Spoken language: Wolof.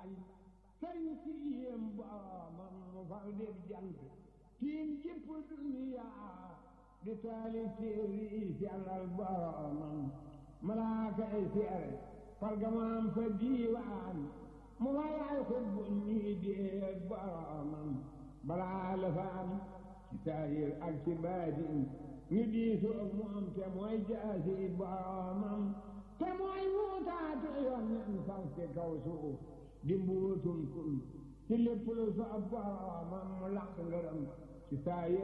bañ sëriñ si yéem boromam mu fal def jant tiim jëpp duniya di taali téeri yi sellal boromam malaaka ay seere fargamaam fa diiwaan mu wayaay xutbu nii déeg boromam balaa la fa am ci saayir ak ci baatin ñu diisu ak moom te mooy jaasi boromam te mooy wuutaatu yoon nen fal ci kaw suuf di mbuutum kun ci lépp lu soob boromam mu laq ngërëm ci saayir